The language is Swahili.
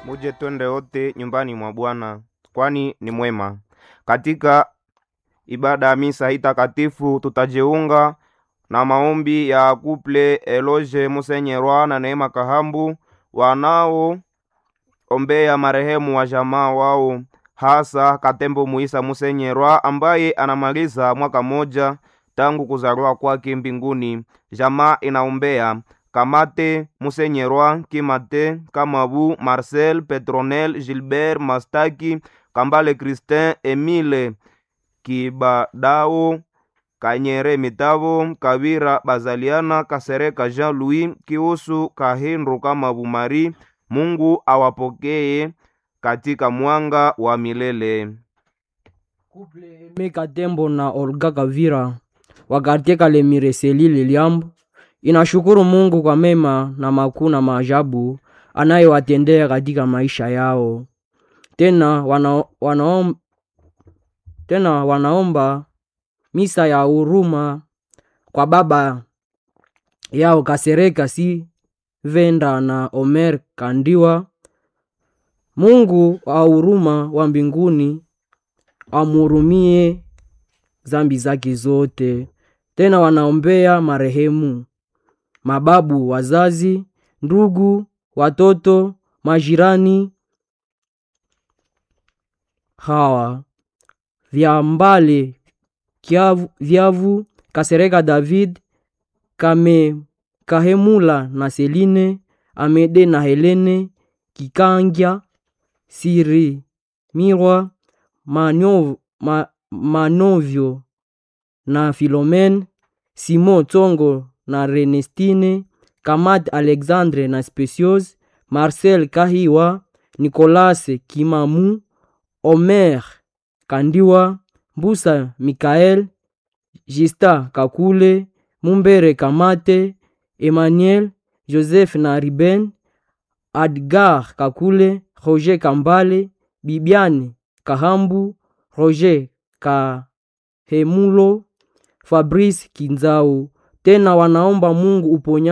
Muje twende wote nyumbani mwa Bwana, kwani ni mwema. Katika ibada ya misa hii takatifu tutajiunga na maombi ya kuple Eloge Musenyerwa na Neema Kahambu wanao ombea marehemu wa jamaa wao, hasa Katembo Muisa Musenyerwa ambaye anamaliza mwaka moja tangu kuzaliwa kwake mbinguni. Jamaa inaombea Kamate Musenyerwa, Kimate Kamabu, Marcel Petronel, Gilbert Mastaki, Kambale Christin, Emile Kibadao, Kanyere Mitavo, Kavira Bazaliana, Kasereka Jean Louis, Kiusu Kahindu Kamabu Mari. Mungu awapokee katika mwanga wa milele. Meka Tembo na Olga Kavira wakartie Kalemire Selile Liambo inashukuru Mungu kwa mema na makuu na maajabu anayowatendea katika maisha yao. Tena, wana, wanaom, tena wanaomba misa ya huruma kwa baba yao Kasereka si Venda na Omer Kandiwa. Mungu wa huruma wa mbinguni amhurumie zambi zake zote. Tena wanaombea marehemu mababu, wazazi, ndugu, watoto, majirani hawa Vyambale Kyavu, Vyavu, Kasereka David, Kame Kahemula na Seline, Amede na Helene, Kikangya, Siri Mirwa, Manov, ma, Manovyo na Filomen, Simon Tsongo na Renestine, Kamat Alexandre na Specios, Marcel Kahiwa, Nicolas Kimamu, Omer Kandiwa, Mbusa Mikael, Jista Kakule, Mumbere Kamate, Emmanuel Joseph na Riben, Adgar Kakule, Roger Kambale, Bibiane Kahambu, Roger Kahemulo, Fabrice Kinzau. Tena wanaomba Mungu uponya